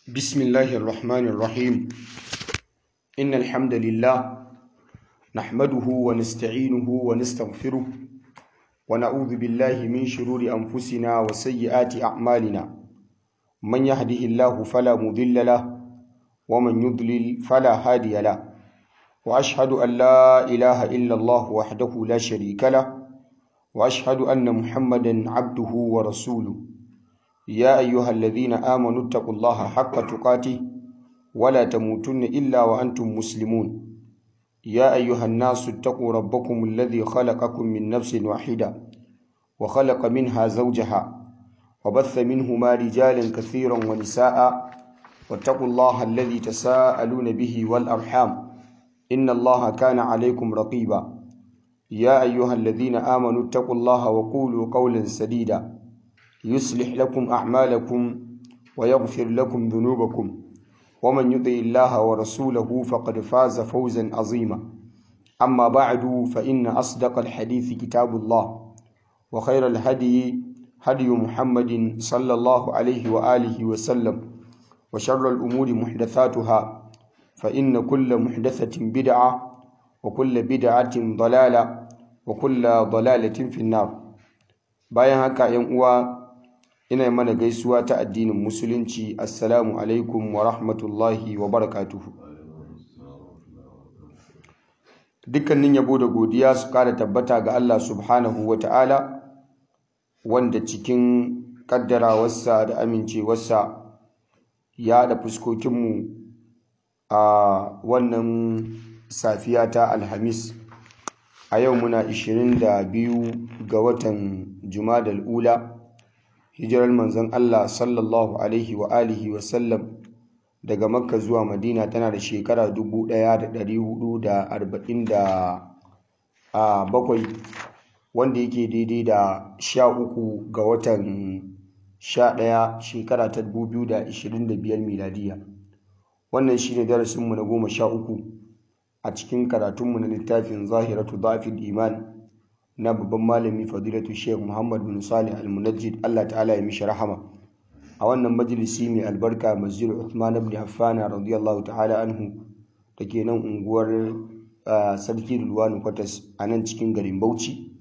بسم الله الرحمن الرحيم إن الحمد لله نحمده ونستعينه ونستغفره ونعوذ بالله من شرور أنفسنا وسيئات أعمالنا من يهده الله فلا مضل له ومن يضلل فلا هادي له وأشهد أن لا إله إلا الله وحده لا شريك له وأشهد أن محمدا عبده ورسوله يا أيها الذين آمنوا اتقوا الله حق تقاته ولا تموتن إلا وأنتم مسلمون يا أيها الناس اتقوا ربكم الذي خلقكم من نفس واحدة وخلق منها زوجها وبث منهما رجالا كثيرا ونساء واتقوا الله الذي تساءلون به والأرحام إن الله كان عليكم رقيبا يا أيها الذين آمنوا اتقوا الله وقولوا قولا سديدا يصلح لكم أعمالكم ويغفر لكم ذنوبكم ومن يطع الله ورسوله فقد فاز فوزا عظيما أما بعد فإن أصدق الحديث كتاب الله وخير الهدي هدي محمد صلى الله عليه وآله وسلم وشر الأمور محدثاتها فإن كل محدثة بدعة وكل بدعة ضلالة وكل ضلالة في النار bayan haka ‘yan uwa ina mana gaisuwa ta addinin musulunci assalamu alaikum wa rahmatullahi wa barakatuhu dukkanin yabo da godiya su kara tabbata ga Allah subhanahu wa ta'ala wanda cikin kaddarawarsa da amincewarsa ya da fuskokinmu a wannan safiya ta alhamis a yau muna 22 ga watan jumadal ula hijirar manzon Allah sallallahu alaihi wa alihi wa sallam daga makka zuwa madina tana da shekara 1447 wanda yake daidai da 13 ga watan 11 shekara ta 2025 miladiya wannan shi ne darasinmu na goma sha uku a cikin karatunmu na littafin zahiratu dafil iman na babban malami fadilatu sheikh muhammad bin salih al-munajjid allah ta'ala ya mishi rahama a wannan majalisi mai albarka masjid uthman ibn affan radiyallahu ta'ala anhu da ke nan unguwar sarki rulwani kwatas a nan cikin garin bauchi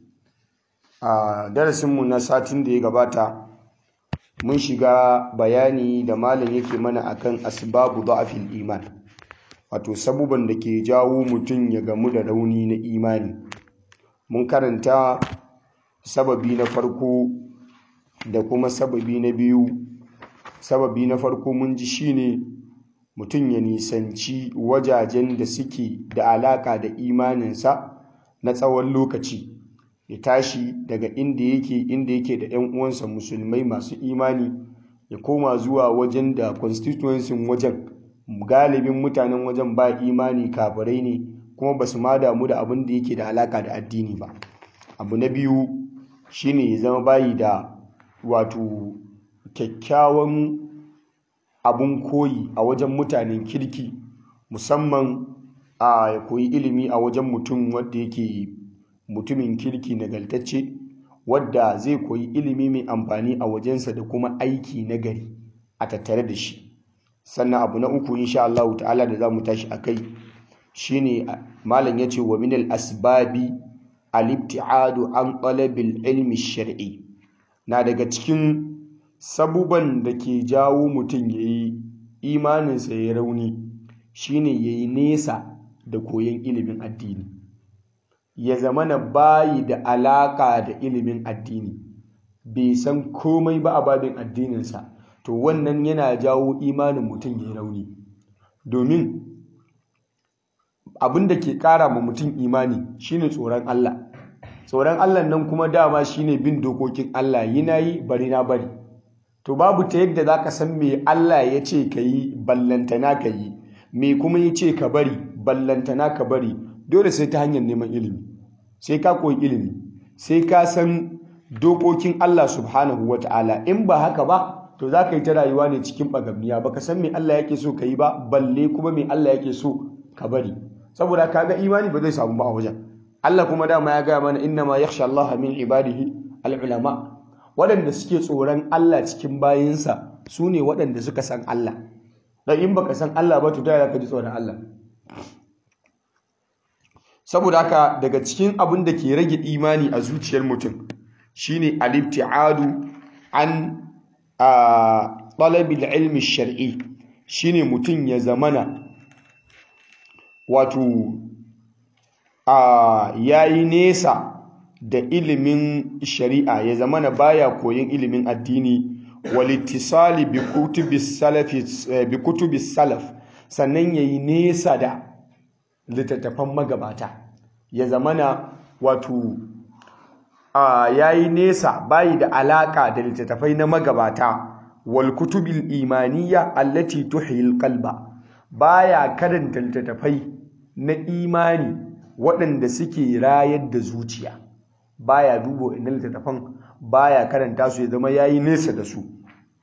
a darasinmu na satin da ya gabata mun shiga bayani da malam yake mana akan asbabu da'afil iman wato sabuban da ke jawo mutum ya gamu da rauni na imani mun karanta sababi na farko da kuma sababi na biyu sababi na farko mun ji shine mutum ya nisanci wajajen da suke da alaka da imaninsa na tsawon lokaci ya tashi daga inda yake inda yake da 'yan uwansa musulmai masu imani ya koma zuwa wajen da constituency wajen galibin mutanen wajen ba imani kafirai ne kuma ba su ma damu da abin da yake da alaka da addini ba abu na biyu shine ya zama bayi da wato kyakkyawan abun koyi a wajen mutanen kirki musamman a ya koyi ilimi a wajen mutum wadda yake mutumin kirki nagartacce wadda zai koyi ilimi mai amfani a wajensa da kuma aiki na gari a tattare da shi sannan abu na uku insha Allah ta'ala da zamu tashi akai shine malam yace wa min al-asbabi al-ibti'adu an talabil ilmi shar'i na daga cikin sabuban da ke jawo mutum yayi imaninsa ya rauni shine yayi nesa da koyon ilimin addini ya zamana bayi da alaka da ilimin addini bai san komai ba a babin addininsa to wannan yana jawo imanin mutum ya rauni domin abin da ke kara ma mutum imani shine tsoron Allah tsoron Allah nan kuma dama shine bin dokokin Allah yi na yi bari na bari to babu ta yadda za ka san me Allah ya ce ka yi ballantana ka yi me kuma ya ce ka bari ballantana ka bari dole sai ta hanyar neman ilimi sai ka koyi ilimi sai ka san dokokin Allah subhanahu wa ta'ala in ba haka ba to za ka yi ta rayuwa ne cikin bagabniya ba ka san me Allah yake so ka yi ba balle kuma me Allah yake so ka bari saboda kaga imani ba zai samu ba a wajen Allah kuma dama ya gaya mana inna ma yakhsha Allah min ibadihi al-ulama waɗanda suke tsoron Allah cikin bayinsa su ne waɗanda suka san Allah dan in baka san Allah ba to ta ka ji tsoron Allah saboda haka daga cikin abin da ke rage imani a zuciyar mutum shine al-ibtiadu an talabil ilmi shar'i shine mutum ya zamana wato a yayi nesa da ilimin shari'a ya zamana baya koyon ilimin addini walittisali bi kutubi salaf sannan yayi nesa da littattafan magabata ya zamana wato a yayi nesa bayi da alaka da littattafai na magabata wal kutubil imaniya allati tuhil qalba baya karanta littattafai na imani waɗanda suke rayar da zuciya baya dubo inda littattafan baya karanta su ya zama yayi nesa da su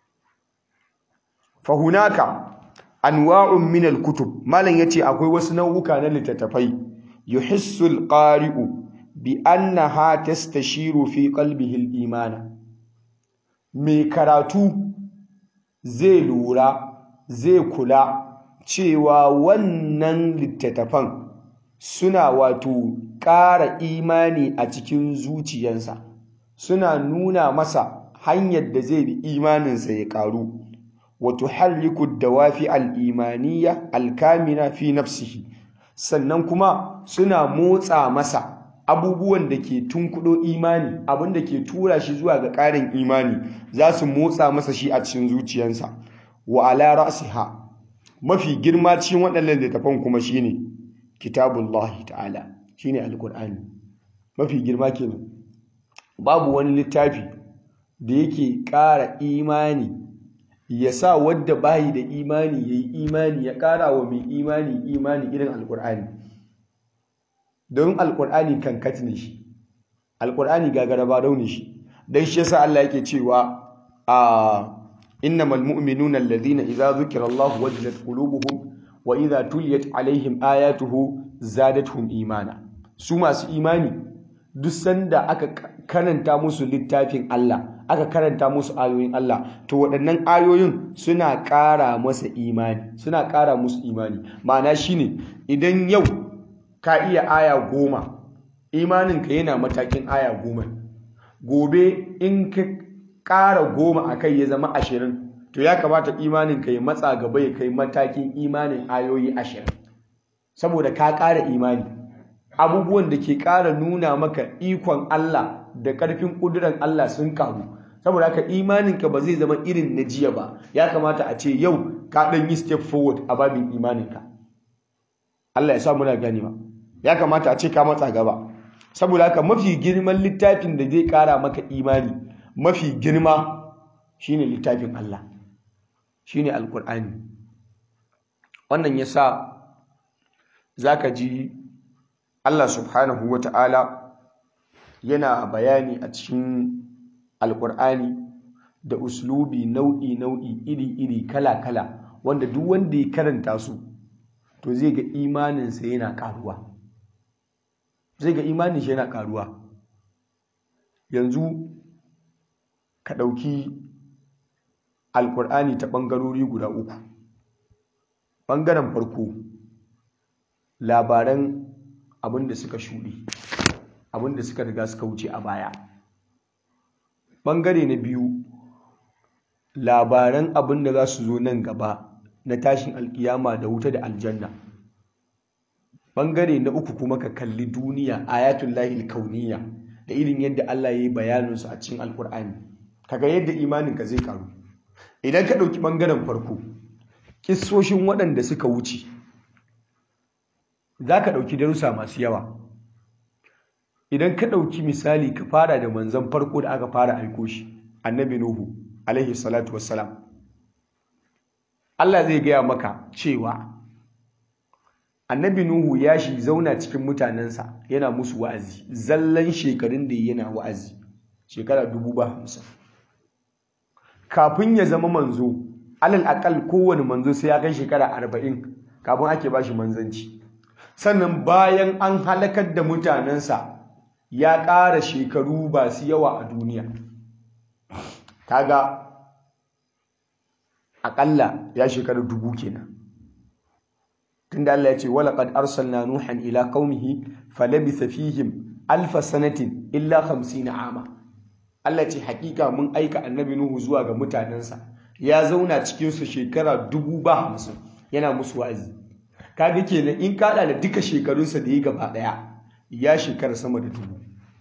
fahunaka anwa'un min al-kutub malan yace akwai wasu nau'uka na littattafai yuhissu al-qari'u bi annaha tastashiru fi qalbihi al-imana mai karatu zai lura zai kula cewa wannan littattafan suna wato ƙara imani a cikin zuciyansa suna nuna masa hanyar da zai bi imaninsa ya ƙaru wato halliku dawafi al'imaniya alkamina fi nafsihi sannan kuma suna motsa masa abubuwan da ke tunkudo imani abin da ke tura shi zuwa ga ƙarin imani za su motsa masa shi a cikin zuciyansa wa ala ra'siha mafi girma cikin waɗannan littafan kuma shine kitabullahi ta'ala shine alqur'ani mafi girma kenan babu wani littafi da yake ƙara imani ya sa wadda bayi da imani yayi imani ya ƙara wa mai imani imani irin alqur'ani don alqur'ani kankat ne shi alqur'ani gagara ba daune shi dan shi yasa Allah yake cewa a innamal mu'minuna alladhina idza dhukira Allah wajilat qulubuhum wa idza tuliyat alaihim ayatuhu zadatuhum imana su masu imani duk sanda aka karanta musu littafin Allah aka karanta musu ayoyin Allah to waɗannan ayoyin suna ƙara masa imani suna ƙara musu imani ma'ana shine idan yau ka iya aya goma imaninka yana matakin aya goma gobe in ka ƙara goma a kai ya zama ashirin to ya kamata imaninka ya matsa gaba ya kai matakin imanin ayoyi ashirin saboda ka ƙara imani abubuwan da ke ƙara nuna maka ikon Allah da ƙarfin ƙuduran Allah sun karu saboda haka imaninka ba zai zama irin na jiya ba ya kamata a ce yau ka ɗan yi step forward a babin imaninka Allah ya sa muna ganewa ya kamata a ce ka matsa gaba saboda haka mafi girman littafin da zai ƙara maka imani mafi girma shine littafin Allah shine alkur'ani wannan yasa zaka ji Allah subhanahu wata'ala yana bayani a cikin alkur'ani da uslubi nau'i nau'i iri iri kala kala wanda duk wanda ya karanta su to zai ga imaninsa yana karuwa zai ga imanin shi yana karuwa yanzu ka ɗauki alkur'ani ta ɓangarori guda uku ɓangaren farko labaran abin da suka shuɗe abin da suka riga suka wuce a baya ɓangare na biyu labaran abin da za su zo nan gaba na tashin alkiyama da wuta da aljanna ɓangare na uku kuma ka kalli duniya ayatul lahil kauniya da irin yadda Allah ya yi bayaninsu a cikin alkur'ani kaga yadda imaninka zai karu idan ka ɗauki ɓangaren farko ƙisoshin waɗanda suka wuce za ka ɗauki darussa masu yawa idan ka ɗauki misali ka fara da manzan farko da aka fara aiko shi annabi nuhu alaihi salatu wassalam Allah zai gaya maka cewa annabi nuhu ya shi zauna cikin mutanensa yana musu wa'azi zallan shekarun da yana wa'azi shekara dubu ba hamsin kafin ya zama manzo alal akal kowane manzo sai ya kai shekara arba'in kafin ake ba shi manzanci sannan bayan an halakar da mutanensa ya ƙara shekaru ba su yawa a duniya kaga aƙalla ya shekara dubu kenan tunda Allah ya ce wala qad arsalna nuhan ila qaumihi falabitha fihim alf sanatin illa 50 ama Allah ce hakika mun aika annabi nuhu zuwa ga mutanensa ya zauna cikin su shekara dubu ba hamsin yana musu wa'azi kaga kenan in kada da duka shekarunsa da yi gaba daya ya shekara sama da dubu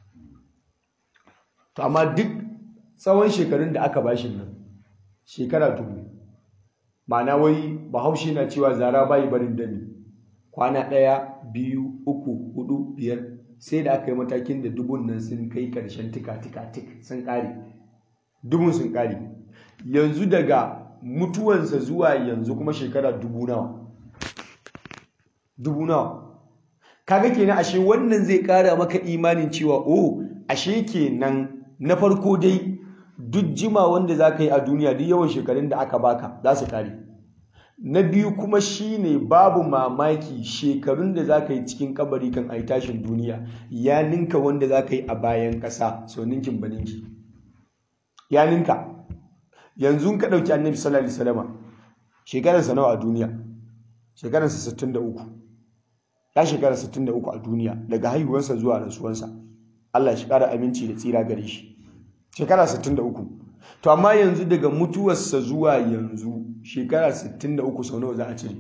to amma duk tsawon shekarun da aka bashi nan shekara dubu ma'ana wai bahaushe na cewa zara bayi barin dami kwana ɗaya biyu uku hudu biyar sai da aka yi matakin da dubun nan sun kai ƙarshen tika-tika-tik sun ƙare dubun sun ƙare yanzu daga mutuwansa zuwa yanzu kuma shekara dubu nawa dubu nawa kaga kenan ashe wannan zai ƙara maka imanin cewa oh ashe kenan na farko dai duk jima wanda za ka yi a duniya duk yawan shekarun da aka baka za su kare na biyu kuma shine babu mamaki shekarun da za ka yi cikin kabari kan ai tashin duniya ya ninka wanda za ka yi a bayan ƙasa so ninkin ba ninki ya ninka yanzu ka ɗauki annabi sallallahu alaihi wasallama shekararsa nawa a duniya shekararsa 63 ya shekara 63 a duniya daga haihuwarsa zuwa rasuwarsa Allah shi ƙara aminci da tsira gare shi shekara 63 to amma yanzu daga mutuwarsa zuwa yanzu shekara 63 sau nawa za a cire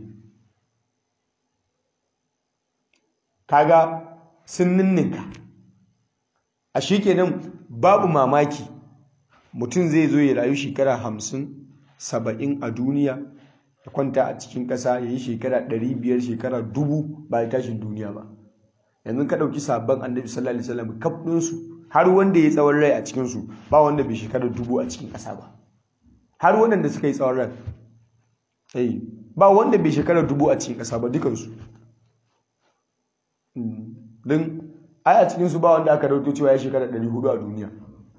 kaga sun ninninka a shi kenan babu mamaki mutum zai zo ya rayu shekara 50 70 a duniya ya kwanta a cikin ƙasa ya yi shekara 500 shekara 1000 ba ya tashin duniya ba yanzu ka ɗauki sabon annabi sallallahu alaihi wasallam kaf ɗinsu har wanda ya tsawon rai a cikinsu ba wanda bai shekara dubu a cikin ƙasa ba har waɗanda suka yi tsawon rai ai ba wanda bai shekara dubu a cikin ƙasa ba dukansu don ai a cikinsu ba wanda aka rauto cewa ya shekara ɗari hudu a duniya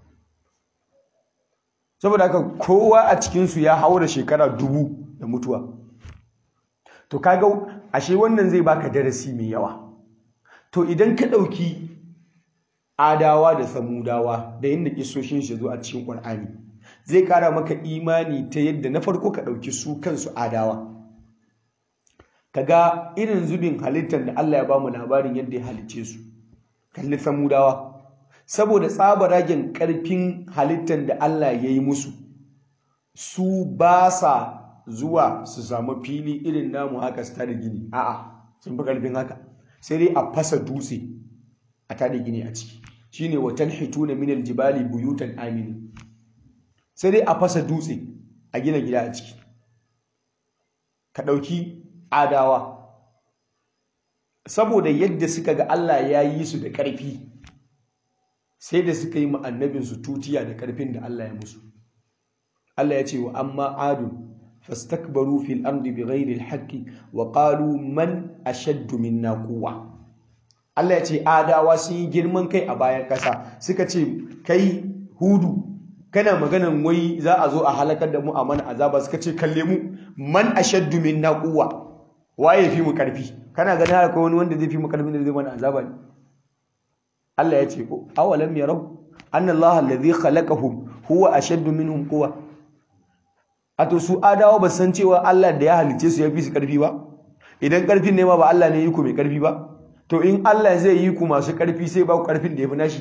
saboda haka kowa a cikinsu ya haura shekara dubu da mutuwa to kaga ashe wannan zai baka darasi mai yawa to idan ka ɗauki adawa da samudawa da yadda kisoshin shi zo a cikin ƙwar'ani zai ƙara maka imani ta yadda na farko ka ɗauki su kansu adawa ka ga irin zubin halittar da Allah ya ba mu labarin yadda ya halicce su kalli samudawa saboda tsabaragen ƙarfin halittar da Allah ya yi musu su ba sa zuwa su samu fili irin namu haka su tada gini a'a sun fi ƙarfin haka sai dai a fasa dutse a tada gini a ciki shine wa tanhituna min aljibali buyutan amini sai dai a fasa dutse a gina gida a ciki ka dauki adawa saboda yadda suka ga Allah ya yi su da ƙarfi sai da suka yi annabin su tutiya da ƙarfin da Allah ya musu Allah ya ce wa amma adun fastakbaru fil ardi bighairi alhaqqi wa qalu man ashaddu minna quwwa Allah ya ce adawa sun yi girman kai a bayan kasa suka ce kai hudu kana maganan wai za a zo a halakar da mu a mana azaba suka ce kalle mu man ashaddu minna quwwa waye fi mu karfi kana ganin haka wani wanda zai fi mu karfi da zai mana azaba ne Allah ya ce awalam yarau anna Allah alladhi khalaqahum huwa ashaddu minhum quwwa ato su adawa ba san cewa Allah da ya halice su ya fi su karfi ba idan karfin ne ma ba Allah ne yi ku mai karfi ba to in Allah zai yi ku masu karfi sai ba ku karfin da ya fi nashi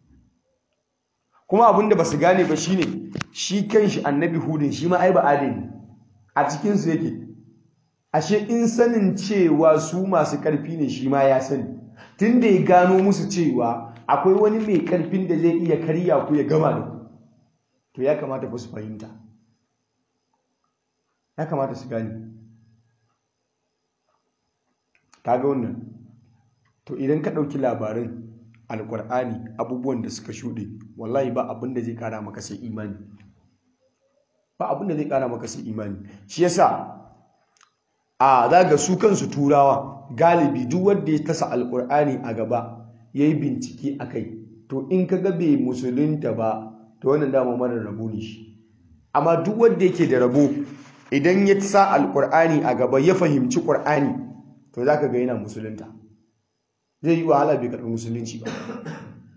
kuma abin da ba su gane ba shine shi kanshi annabi hudun shi ma ai ba adali a cikin su yake ashe in sanin cewa su masu karfi ne shi ma ya sani tunda ya gano musu cewa akwai wani mai karfin da zai iya karya ku ya gama da ku to ya kamata ba su fahimta ya kamata su gani kaga wannan to idan ka ɗauki labarin alkur'ani abubuwan da suka shuɗe wallahi ba abin da zai ƙara maka sai imani ba abin da zai ƙara maka sai imani shi yasa a za ga su kansu turawa galibi duk wanda ya tasa alkur'ani a gaba ya yi bincike a kai to in ka ga bai musulunta ba to wannan dama mara rabo ne shi amma duk wanda yake da rabo idan ya sa alkur'ani a gaba ya fahimci ƙur'ani to za ka ga yana musulunta zai yi wahala bai karɓi musulunci ba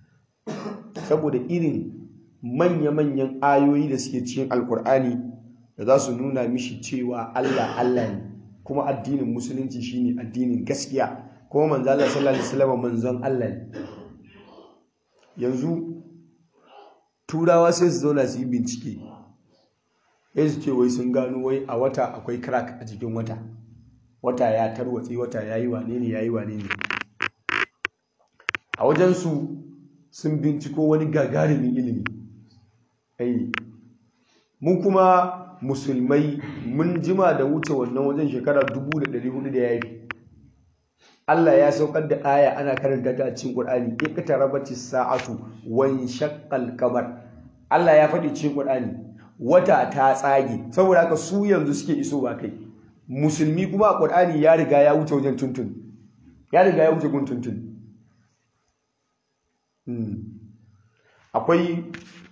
saboda irin manya-manyan ayoyi da suke cikin alkur'ani da za su nuna mishi cewa Allah Allah ne kuma addinin musulunci shine addinin gaskiya kuma manzo Allah sallallahu alaihi wasallam manzon Allah ne yanzu turawa sai su zauna su yi bincike sai su ce wai sun gano wai a wata akwai crack a jikin wata wata ya tarwatse wata ya yi wane ne ya yi wane ne a wajensu sun binciko wani gagarumin ilimi ai mun kuma musulmai mun jima da wuce wannan wajen shekara 1400 da ya yi Allah ya saukar da aya ana karanta ta a cikin Qur'ani iqtarabati sa'atu wan shaqqal qamar Allah ya faɗi cikin Qur'ani wata ta tsage saboda haka su yanzu suke isowa kai musulmi kuma a Qur'ani ya riga ya wuce wajen tuntun ya riga ya wuce gun tuntun akwai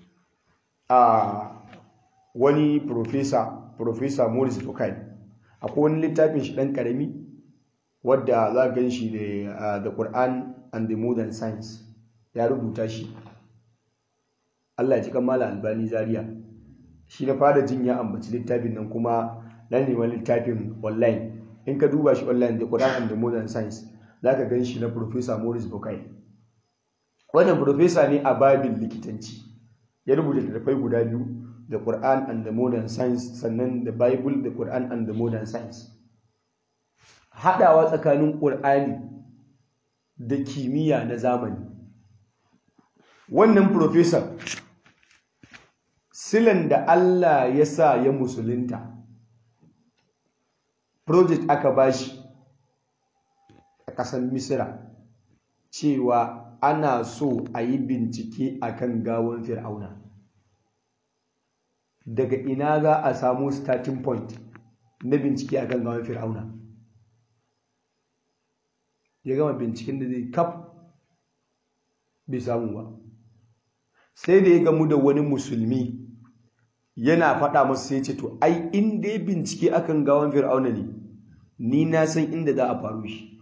a wani professor professor Morris Bukai akwai wani littafin shi dan karami wadda za gan shi da the Quran and the modern science ya rubuta shi Allah ya ji kamala albani zaria shi na fara jin ya ambaci littafin nan kuma na neman littafin online in ka duba shi online the Quran and the modern science za ka gan shi na Professor Morris Bukai wannan professor ne a babin likitanci ya rubuta littattafai guda biyu the Quran and the modern science sannan the Bible the Quran and the modern science haɗawa tsakanin ƙur'ani da kimiyya na zamani wannan profesa silan da Allah ya sa ya musulunta project aka bashi a ƙasar misira cewa ana so a yi bincike akan gawon fir'auna daga ina za a samu starting point na bincike akan gawon fir'auna ya gama binciken da zai kaf bai samu ba sai da ya gamu da wani musulmi yana faɗa masu sai ce to ai in dai bincike akan gawan fir'auna ne ni na san inda za a faru shi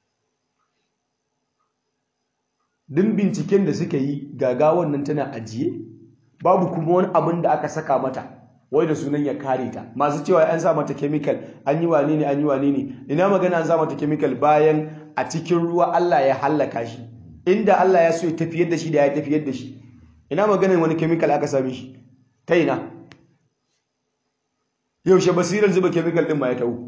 din binciken da suka yi gagawan nan tana ajiye babu kuma wani abin da aka saka mata wai da sunan ya kare ta masu cewa an sa mata chemical an yi wane ne an yi wane ne ina magana an sa mata chemical bayan a cikin ruwa Allah ya hallaka shi inda Allah ya so ya tafiyar da shi da ya tafiyar da shi ina maganin wani chemical aka same shi ta ina yaushe basirar zuba chemical din ma ya tawo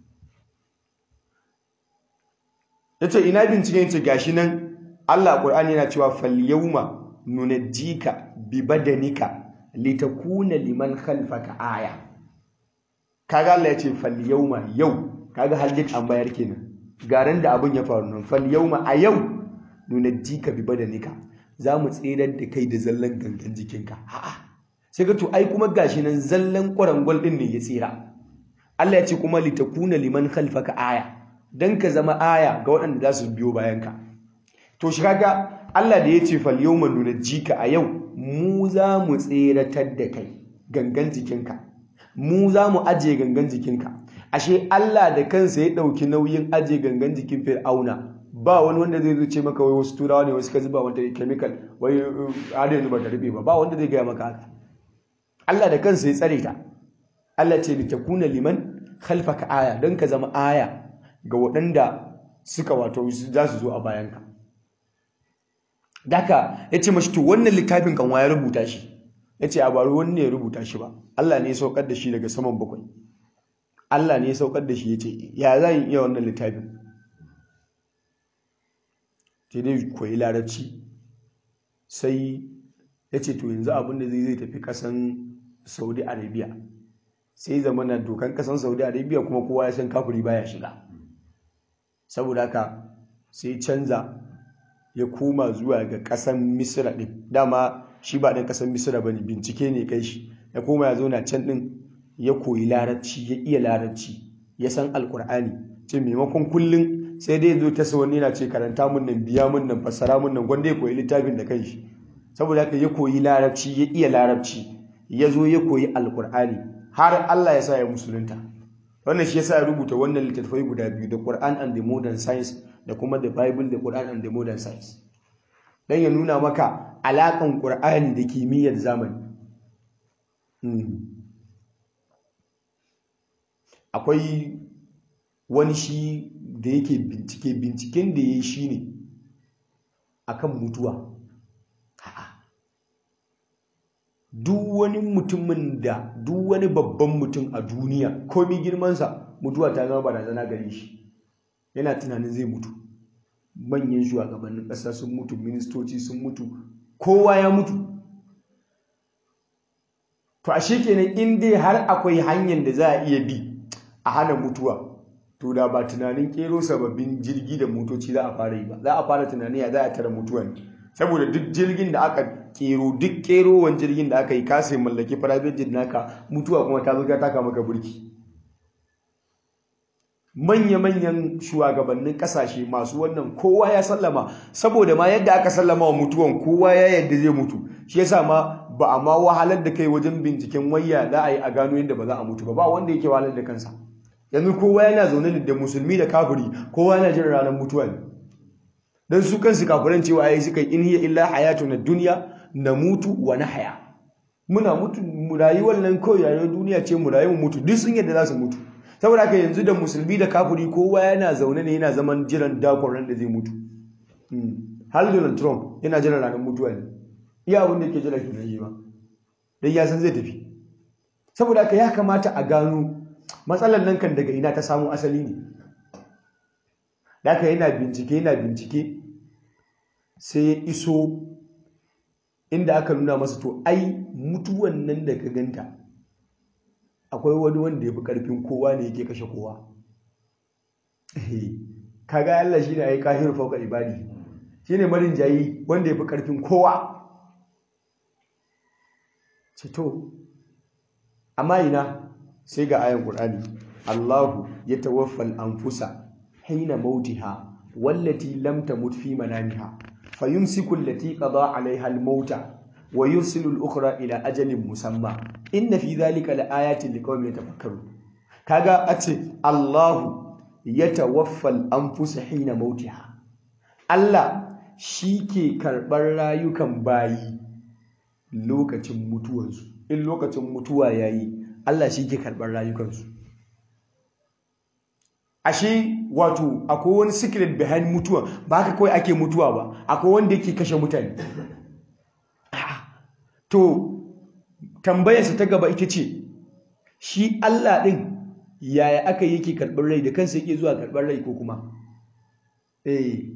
yace ina binciken yace gashi nan Allah Qur'ani yana cewa fal yawma nunajjika bi badanika litakuna liman khalfaka aya kaga Allah yace fal yawma yau kaga haljit an bayar kenan garin da abin ya faru nan fal yawma a yau nunajjika bi badanika za mu tsirar da kai da zallan gangan jikinka a'a sai ga to ai kuma gashi nan zallan kwarangwal din ne ya tsira Allah ya ce kuma litakuna liman khalfaka aya dan ka zama aya ga waɗanda za su biyo bayan ka to shi kaga Allah da ya ce fal yawma nunajjika a yau mu za mu tseratar da kai gangan jikinka mu za mu ajiye gangan jikinka ashe Allah da kansa ya ɗauki nauyin ajiye gangan jikin fir'auna ba wani wanda zai zuce maka wai wasu turawa ne wasu ka zuba wata chemical wai har yanzu ba ta rube ba ba wanda zai gaya maka haka Allah da kansa ya tsare ta Allah ce litakuna liman khalfaka aya don ka zama aya ga waɗanda suka wato za su zo a bayanka daka ya ce mashi to wannan littafin kan ya rubuta shi ya ce a baro wani ne ya rubuta shi ba Allah ne ya saukar da shi daga saman bakwai Allah ne ya saukar da shi ya ce ya za yi iya wannan littafin sai dai koyi larabci sai ya ce to yanzu abin da zai zai tafi kasan saudi arabia sai zama na dokan kasan saudi arabia kuma kowa ya san kafuri baya shiga saboda haka sai canza ya koma zuwa ga kasan misira din dama shi ba ɗan kasan misira ba ne bincike ne kai shi ya koma ya zauna can ɗin ya koyi larabci ya iya larabci ya san alkur'ani ce maimakon kullum sai dai zo ta wani yana ce karanta mun nan biya mun nan fassara mun nan gwanda ya koyi littafin da kanshi saboda haka ya koyi larabci ya iya larabci ya zo ya koyi alkur'ani har Allah ya sa ya musulunta wannan shi yasa ya rubuta wannan littattafai guda biyu the Quran and the modern science da kuma the Bible the Quran and the modern science dan ya nuna maka alakan Qur'ani da kimiyyar zamani akwai wani shi da yake bincike binciken da ya yi shi ne akan mutuwa duk wani mutumin da duk wani babban mutum a duniya komi girmansa mutuwa ta zama barazana gare shi yana tunanin zai mutu manyan shugabannin ƙasa sun mutu ministoci sun mutu kowa ya mutu to ashe kenan in dai har akwai hanyar da za a iya bi a hana mutuwa to da ba tunanin kero sababbin jirgi da motoci za a fara yi ba za a fara tunani ya za a tara mutuwa ne saboda duk jirgin da aka kero duk kerowan jirgin da aka yi kasa mallaki private jet naka mutuwa kuma ta zo ta taka maka burki manya-manyan shugabannin kasashe masu wannan kowa ya sallama saboda ma yadda aka sallama wa mutuwan kowa ya yadda zai mutu shi yasa ma ba a ma wahalar da kai wajen binciken wayya za a yi a gano yadda ba za a mutu ba ba wanda yake wahalar da kansa yanzu kowa yana zaune da musulmi da kafiri kowa yana jin ranar mutuwa ne dan su kansu kafiran cewa ai suka in hiya illa hayatuna dunya namutu wa nahya muna mutu mu rayuwar nan kawai rayuwar duniya ce mu rayu mu mutu duk sun yadda za su mutu saboda haka yanzu da musulmi da kafiri kowa yana zaune ne yana zaman jiran dakon ran da zai mutu har Donald Trump yana jiran ranar mutuwa ne iya abin da yake jira kenan yi ba dan ya san zai tafi saboda haka ya kamata a gano matsalar nan kan daga ina ta samu asali ne da haka yana bincike yana bincike sai ya iso inda aka nuna masa to ai mutuwan nan da ka ganta akwai wani wanda ya fi ƙarfin kowa ne yake kashe kowa kaga Allah shine ayi kahiru fauka ibadi shine marin jayi wanda ya fi ƙarfin kowa cito amma ina sai ga ayan Qur'ani Allahu yatawaffal anfusa hina mautiha wallati lam tamut fi manamiha fayumsiku allati qada 'alayha al-mauta wa yursilu al-ukhra ila ajalin musamma inna fi dhalika laayatin liqaumin yatafakkarun kaga ace Allahu yatawaffal anfusa hina mautiha Allah shike karbar rayukan bayi lokacin mutuwansu in lokacin mutuwa yayi Allah shike karbar rayukansu ashe wato akwai wani secret behind mutuwa ba haka kawai ake mutuwa ba akwai wanda yake kashe mutane to tambayarsa ta gaba ita ce shi Allah ɗin yaya aka yake karɓar rai da kansa yake zuwa karɓar rai ko kuma eh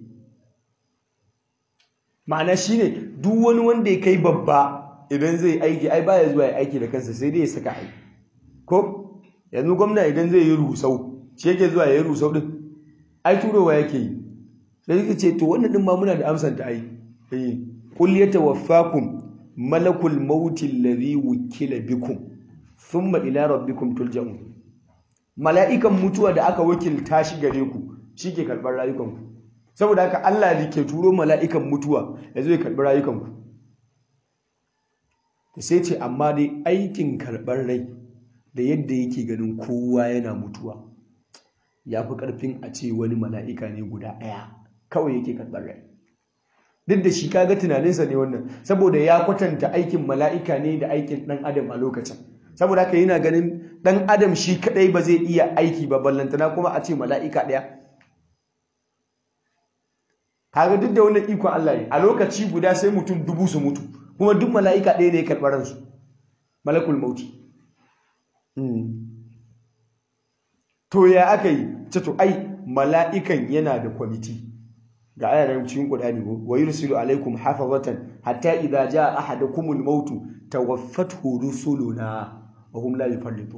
ma'ana shine duk wani wanda ya kai babba idan zai aiki ai baya zuwa ya aiki da kansa sai dai ya saka aiki ko yanzu gwamna idan zai yi rusau shi yake zuwa ya yi rusau din ai turowa yake yi sai yake ce to wannan din ma muna da amsar ta ai eh qul yatawaffakum malakul mauti alladhi wukila bikum thumma ila rabbikum turja'un mala'ikan mutuwa da aka wakilta shi gare ku shike karbar rayukanku saboda haka Allah ne ke turo mala'ikan mutuwa ya zo ya karbi rayukanku sai ce amma dai aikin karbar rai da yadda yake ganin kowa yana mutuwa ya fi ƙarfin a ce wani mala'ika ne guda ɗaya kawai yake karɓar rai duk da shi kaga tunaninsa ne wannan saboda ya kwatanta aikin mala'ika ne da aikin ɗan adam a lokacin saboda haka yana ganin ɗan adam shi kaɗai ba zai iya aiki ba ballantana kuma a ce mala'ika ɗaya kaga duk da wannan ikon Allah ne a lokaci guda sai mutum dubu su mutu kuma duk mala'ika ɗaya ne ya karɓar ransu malakul mauti to ya aka yi ce to ai mala'ikan yana da kwamiti ga ayaran cikin Qur'ani wa yursilu alaikum hafazatan hatta idza jaa ahadakumul maut tawaffathu rusuluna wa hum la yufarritu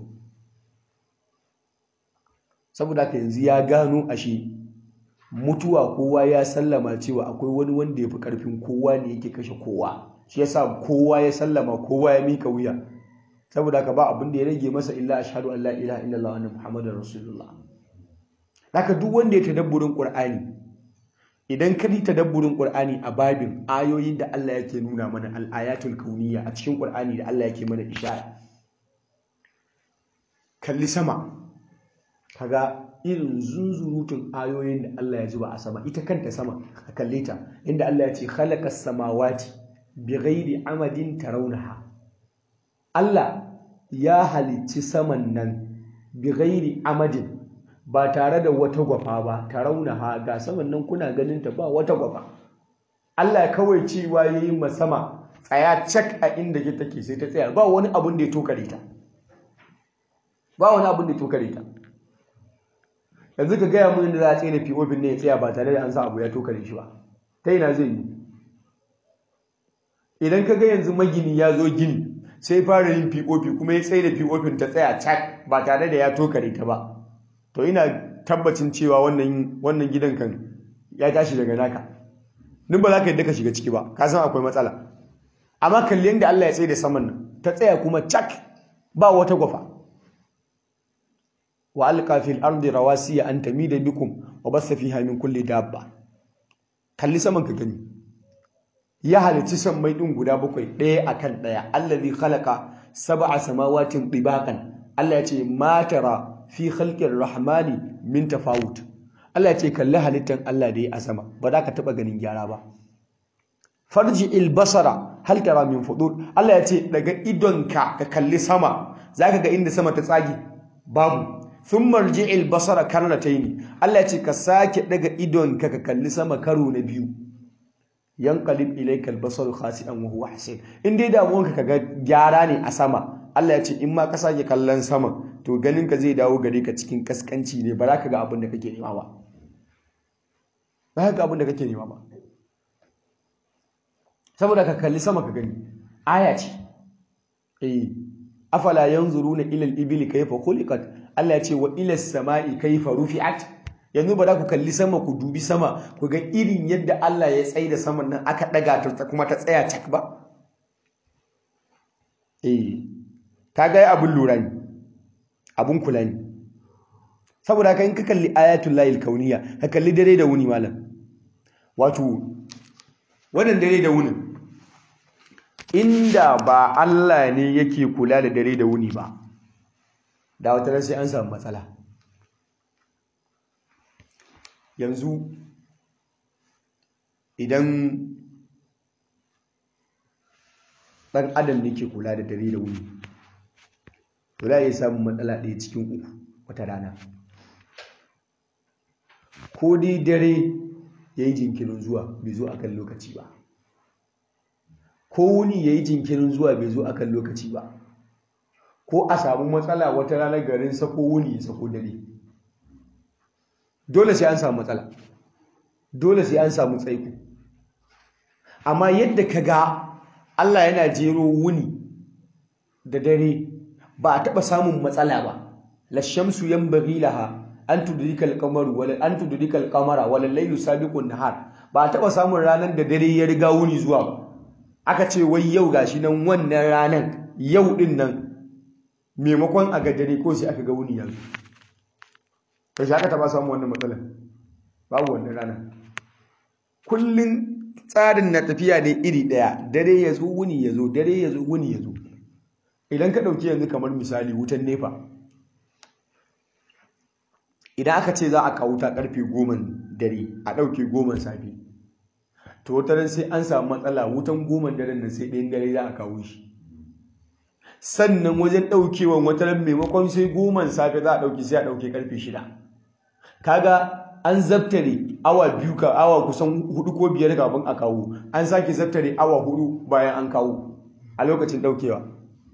saboda haka yanzu ya gano ashe mutuwa kowa ya sallama cewa akwai wani wanda ya fi karfin kowa ne yake kashe kowa shi yasa kowa ya sallama kowa ya mika wuya saboda haka ba abin da ya rage masa illa ashhadu an la ilaha illallah wa anna muhammadar rasulullah haka duk wanda ya tadabburin qur'ani idan ka yi tadabburin qur'ani a babin ayoyin da Allah yake nuna mana al-ayatul kauniyya a cikin qur'ani da Allah yake mana ishara kalli sama kaga irin zunzurutun ayoyin da Allah ya zuba a sama ita kanta sama a kalle ta inda Allah ya ce khalaqas samawati bighairi amadin tarawnaha Allah ya halicci saman nan bi ghairi amadin ba tare da wata gwafa ba tarawunaha ga saman nan kuna ganin ta ba wata gwafa Allah kawai cewa yayi ma sama tsaya cak a inda ke take sai ta tsaya ba wani abun da ya tokare ta ba wani abun da ya tokare ta yanzu ka gaya mun da za a tsaye da POP ne ya tsaya ba tare da an sa abu ya tokare shi ba ta ina zai yi idan ka ga yanzu magini ya zo gini sai fara yin POP kuma ya tsaye da POP ta tsaya cak ba tare da ya tokare ta ba to ina tabbacin cewa wannan wannan gidan kan ya tashi daga naka nin ba za ka yadda ka shiga ciki ba ka san akwai matsala amma kalli yadda Allah ya tsaye da saman nan ta tsaya kuma cak ba wata gwafa wa alqa fil ardi rawasiya an tamida bikum wa bassa fiha min kulli dabba kalli saman ka gani ya halici sammai din guda bakwai ɗaya akan ɗaya allazi khalaqa sab'a samawatin dibaqan Allah ya ce ma tara fi khalqir rahmani min tafawut Allah ya ce kalli halittan Allah da ya a sama ba za ka taba ganin gyara ba farji il basara hal tara min fudur Allah ya ce daga idonka ka kalli sama zaka ga inda sama ta tsage babu thumma rji'il basara karnataini Allah ya ce ka sake daga idonka ka kalli sama karo na biyu yanqalib ilayka al-basaru khasi'an wa huwa hasin in dai damuwanka kaga gyara ne a sama Allah ya ce in ma ka sake kallon sama to ganin ka zai dawo gare ka cikin kaskanci ne ba za ka ga abin da kake nema ba ba za ka ga abin da kake nema ba saboda ka kalli sama ka gani aya ce eh afala yanzuruna ila al-ibli kayfa khuliqat Allah ya ce wa ila as-sama'i kayfa rufi'at yanzu ba za ku kalli sama ku dubi sama ku ga irin yadda Allah ya tsaye da saman nan aka daga ta kuma ta tsaya cak ba eh kaga abun lura ne abun kula ne saboda haka in ka kalli ayatul lahil kauniya ka kalli dare da wuni malam wato wannan dare da wuni inda ba Allah ne yake kula da dare da wuni ba da wata sai an samu matsala yanzu idan ɗan adam ne ke kula da dare da wuni to za a iya samun matsala ɗaya cikin uku wata rana ko dai dare ya yi jinkirin zuwa bai zo akan lokaci ba ko wuni ya yi jinkirin zuwa bai zo akan lokaci ba ko a samu matsala wata ranar garin sako wuni ya sako dare dole sai an samu matsala dole sai an samu tsaiko amma yadda ka ga Allah yana jero wuni da dare ba a taɓa samun matsala ba lashamsu yanbaghi laha an tudrikal qamaru wala an tudrikal qamara wala laylu sabiqun nahar ba a taɓa samun ranar da dare ya riga wuni zuwa ba aka ce wai yau gashi nan wannan ranar yau din nan maimakon a ga dare ko sai aka ga wuni yanzu to shi aka taɓa samun wannan matsalar babu wannan ranar kullun tsarin na tafiya ne iri ɗaya dare ya zo wuni ya zo dare ya zo wuni ya zo idan ka ɗauki yanzu kamar misali wutan nefa idan aka ce za a kawo ta ƙarfe goma dare a ɗauke goma safe to wata sai an samu matsala wutan goma daren nan sai ɗayan dare za a kawo shi sannan wajen ɗaukewan wata ran maimakon sai goma safe za a ɗauke sai a ɗauke ƙarfe shida kaga an zabtare awa biyu ka awa kusan hudu ko biyar kafin a kawo an sake zabtare awa hudu bayan an kawo a lokacin ɗaukewa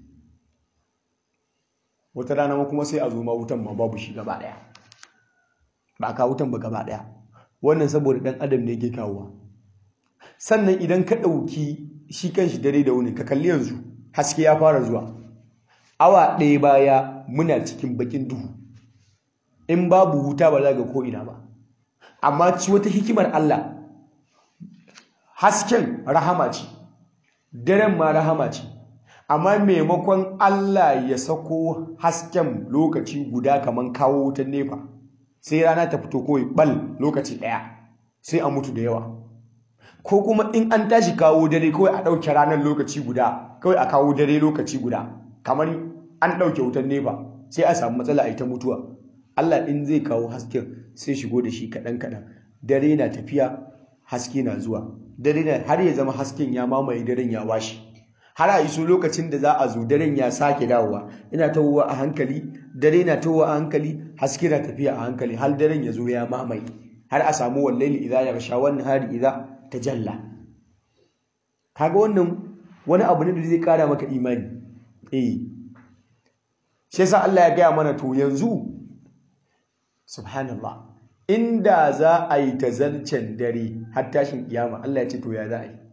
wata rana ma kuma sai a zo ma wutan ma babu shi gaba daya ba ka wutan ba gaba daya wannan saboda dan adam ne yake kawowa sannan idan ka dauki shi kanshi dare da wuni ka kalli yanzu haske ya fara zuwa awa ɗaya baya muna cikin bakin duhu in babu wuta ba za ga ko ina ba amma ci wata hikimar Allah hasken rahama ce daren ma rahama ce amma maimakon Allah ya sako hasken lokaci guda kamar kawo wutan nefa sai rana ta fito kawai bal lokaci ɗaya sai a mutu da yawa ko kuma in an tashi kawo dare kawai a ɗauke ranar lokaci guda kawai a kawo dare lokaci guda kamar an ɗauke wutan nefa sai a samu matsala a ita mutuwa Allah in zai kawo hasken sai shigo da shi kaɗan kaɗan dare na tafiya haske na zuwa dare na har ya zama hasken ya mamaye daren ya washe har a iso lokacin da za a zo daren ya sake dawowa ina tawowa a hankali dare na towa a hankali haske na tafiya a hankali har daren ya zo ya mamaye har a samu wallaili idza yaghsha wan nahari idza tajalla kaga wannan wani abu ne da zai kara maka imani eh shi yasa Allah ya gaya mana to yanzu subhanallah inda za a yi tazalcen dare har tashin kiyama Allah ya ce to ya za a yi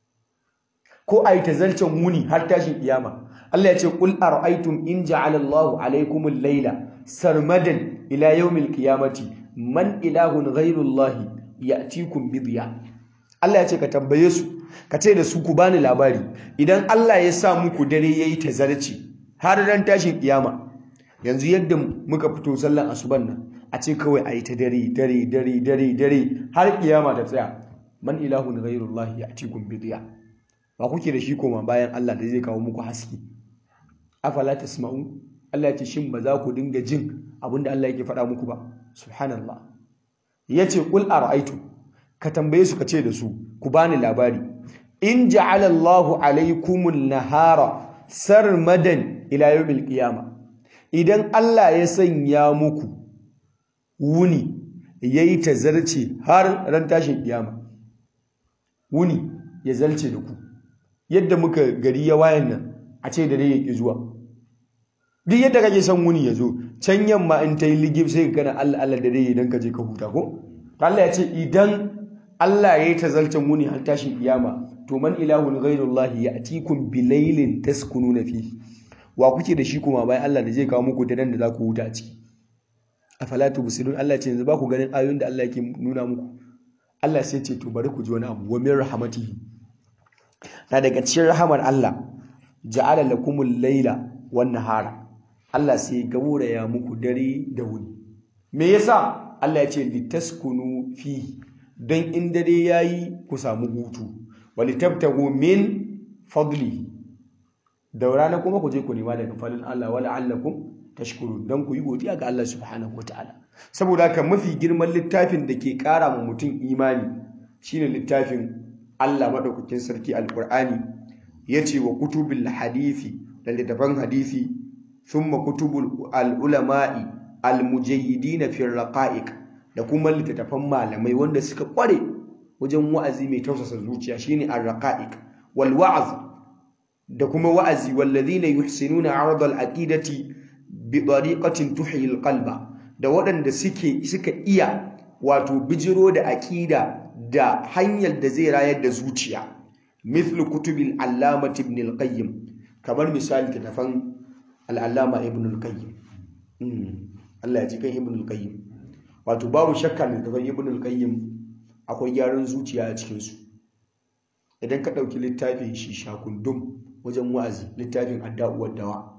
ko a yi tazalcen wuni har tashin kiyama Allah ya ce qul ara'aytum in ja'ala Allahu alaykumul layla sarmadan ila yawmil qiyamati man ilahun ghayru Allah ya'tikum bi diya Allah ya ce ka tambaye su ka ce da su ku bani labari idan Allah ya sa muku dare yayi tazarci har ran tashin kiyama yanzu yadda muka fito sallan asuban nan a ce kawai a yi ta dare dare dare dare dare har kiyama ta tsaya man ilahun ghairullahi ya'tikum bidiya ba kuke da shi koma bayan Allah da zai kawo muku haske afala tasma'u Allah ya ce shin ba za ku dinga jin abinda Allah yake faɗa muku ba subhanallah yace qul ara'aytu ka tambaye su ka ce da su ku bani labari in ja'ala Allahu alaykumul nahara sarmadan ila yawmil qiyamah idan Allah ya sanya muku wuni yayi tazarce har ran tashin kiyama wuni ya zalce da ku yadda muka gari ya wayan nan a ce da dai yake zuwa duk yadda kake son wuni ya zo can yamma in ta yi ligib sai ka kana Allah Allah da dai idan ka je ka huta ko Allah ya ce idan Allah ya yi tazalcen wuni har tashin kiyama to man ilahun ghairullahi ya'tikum bilailin taskununa fihi wa kuke da shi kuma bayan Allah da zai kawo muku daren da za ku huta a ciki afala tubsirun Allah ce yanzu ba ku ganin ayoyin da Allah yake nuna muku Allah sai ce to bari ku ji wani abu wa min rahmatihi na daga cikin rahamar Allah ja'ala lakumul laila wan nahara Allah sai gauraya muku dare da wuni me yasa Allah ya ce litaskunu fi dan in dare yayi ku samu hutu walitabtagu min fadlihi da rana kuma ku je ku nema daga falin Allah wala allakum tashkurun dan ku yi godiya ga Allah subhanahu wataala saboda haka mafi girman littafin da ke kara ma mutum imani shine littafin Allah madaukakin sarki alqur'ani yace wa kutubil hadisi da littafan hadisi thumma kutubul ulama'i almujayyidin fi raqa'iq da kuma littafan malamai wanda suka kware wajen wa'azi mai tausasa zuciya shine ar-raqa'iq wal wa'z da kuma wa'azi wallazina yuhsinuna 'arada al-aqidati bi tariqatin tuhyi al-qalba da waɗanda suke suka iya wato bijiro da aqida da hanyar da zai rayar da zuciya mithlu kutubil allama ibn al-qayyim kamar misali tafan al-allama ibn al-qayyim Allah ya ji kan ibn al-qayyim wato babu shakka da tafan ibn al-qayyim akwai gyaran zuciya a cikin su idan ka ɗauki littafin shi shakundum wajen wa'azi littafin adda'uwar dawa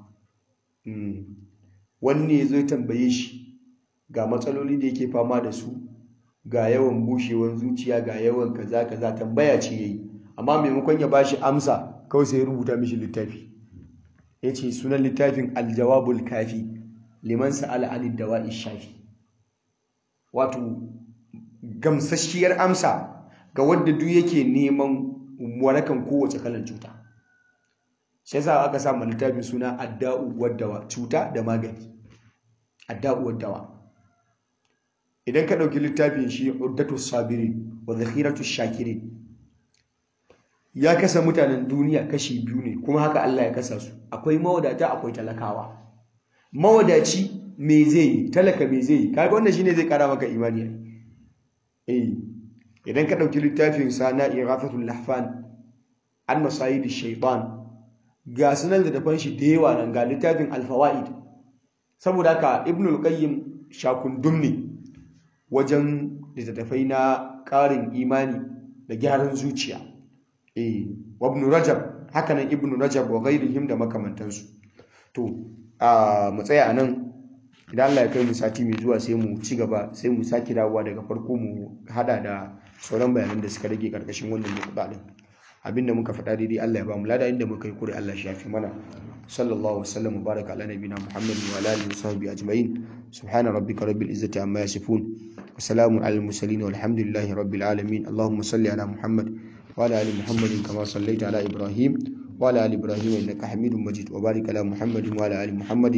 wanne zai tambaye shi ga matsaloli da yake fama da su ga yawan bushewar zuciya ga yawan kaza kaza tambaya ce yayi amma maimakon ya bashi amsa kawai sai ya rubuta mishi littafi yace sunan littafin aljawabul kafi liman sa'ala anid dawa'i shafi wato gamsasshiyar amsa ga wanda duk yake neman warakan kowace kalan cuta shi yasa aka sa littafin suna adda'u waddawa cuta da magani adda'u waddawa idan ka ɗauki littafin shi uddatu sabirin wa zakhiratu shakirin ya kasa mutanen duniya kashi biyu ne kuma haka Allah ya kasa su akwai mawadata akwai talakawa mawadaci me zai yi talaka me zai yi kaga wannan shine zai kara maka imani eh idan ka ɗauki littafin sana irafatul lahfan an masayid shaytan ga sunan da tafan shi da yawa nan ga littafin alfawaid saboda haka ibnul qayyim shakundum ne wajen littattafai na ƙarin imani da gyaran zuciya eh wa ibn rajab haka nan ibn rajab wa ghairihim da makamantansu to a mu tsaya anan idan Allah ya kai mu sati mai zuwa sai mu ci gaba sai mu saki dawowa daga farko mu hada da sauran bayanan da suka rage karkashin wannan nukuda din abinda muka faɗa daidai Allah ya ba mu lada inda muka yi kure Allah shi yafi mana sallallahu wasallam wa baraka ala nabina muhammadin wa ala alihi wa sahbihi ajma'in subhana rabbika rabbil izzati amma yasifun wa salamun alal mursalin walhamdulillahi rabbil alamin allahumma salli ala muhammad wa ala ali muhammadin kama sallaita ala ibrahim wa ala ali ibrahim innaka hamidum majid wa barik ala muhammadin wa ala ali muhammadin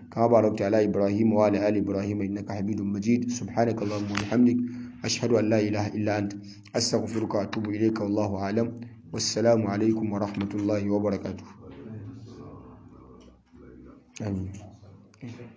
كما باركت على إبراهيم وعلى آل إبراهيم إنك حميد مجيد سبحانك اللهم وبحمدك أشهد أن لا إله إلا أنت أستغفرك وأتوب إليك والله أعلم والسلام عليكم ورحمة الله وبركاته آمين